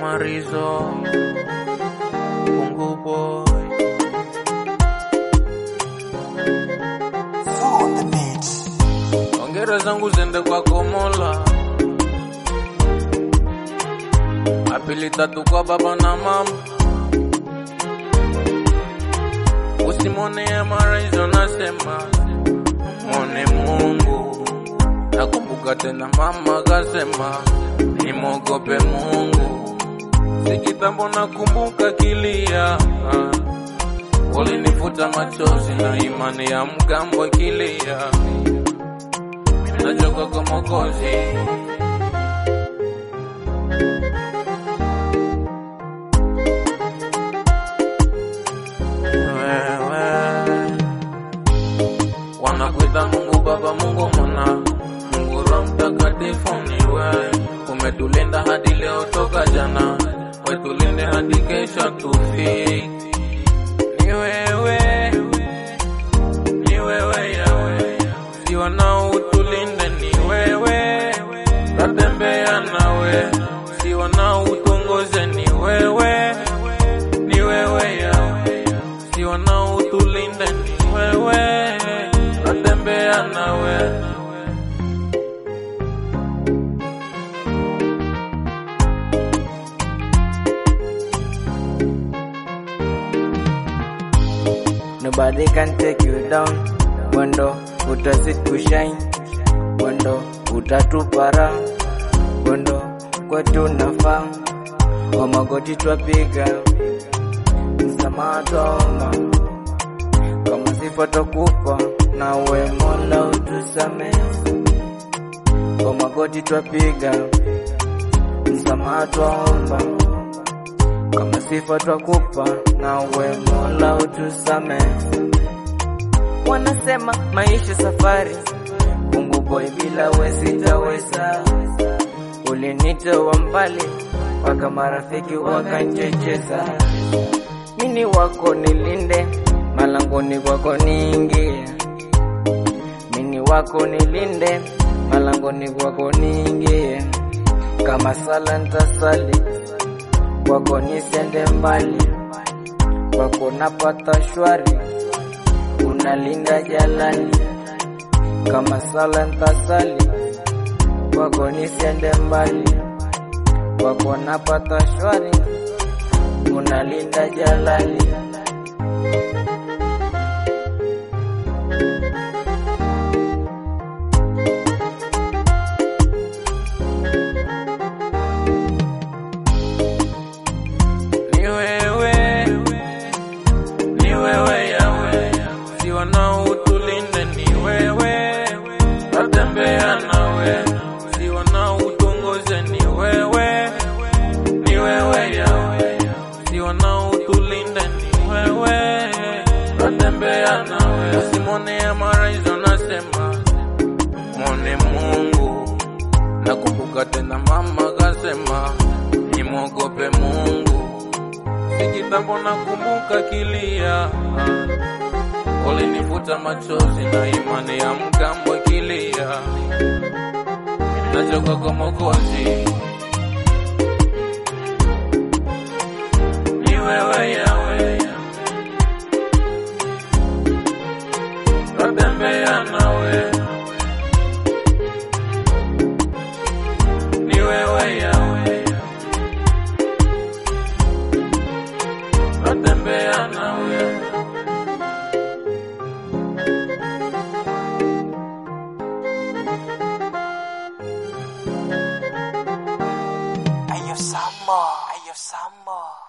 Marizo Mungu boy on the beat. Ongera zangu zende kwako Mola, apili tatu kwa baba na mama, usimwone Marizo nasema mwone Mungu. Nakumbuka tena mama kasema nimwogope Mungu, si kitambo nakumbuka kilia ah. Walinifuta machozi na imani ya mgambo ikilia, nachoka kwa Mwokozi. Wewe wanakuita Mungu Baba, Mungu Mwana, Mungu Roho Mtakatifu ni wewe. Umetulinda hadi leo toka jana, wetulinde hadi kesho tufike ni wewe, ni wewe Yawe, si wanao utulinde, ni wewe, tatembea nawe, si wanao utongoze, ni wewe, ni wewe Yawe, si wanao utulinde, ni wewe, tatembea nawe. Nobody can take you down. Mwendo utazid kushine, mwendo utatupara, mwendo kwetu nafaa, kwa magoti twapiga, msamaha twaomba, kama sifa twakupa, nawe Mola utusamehe, kwa magoti twapiga, msamaha twaomba kama sifa twakupa, nawe Mola utusamehe. Wanasema maisha safari, Mungu boy, bila we sitaweza. Ulinitoa mbali mpaka marafiki wakanchecheza. Mini wako nilinde, malangoni kwako niingie. Mini wako nilinde, malangoni kwako niingie. Kama sala ntasali kwako nisende mbali, kwako napata shwari, unalinda jalali. Kama sala ntasali, kwako nisende mbali, kwako napata shwari, unalinda jalali. Ni wewe, ni wewe Yawe, si wanao utulinde, ni wewe, tatembea nawe, si wanao utongoze, ni wewe, ni wewe Yawe, si wanao utulinde, ni wewe, tatembea nawe, usimwone ya maraizo nasema mwone Mungu. Nakumbuka tena mama kasema nimwogope Mungu, si kitambo nakumbuka kilia, walinifuta machozi na imani ya mgambo ikilia, nachoka kwa Mwokozi. Ni wewe Yawe, tatembea nawe ni wewe Yawe, natembea nawe. Ayo Samo, Ayo Samo.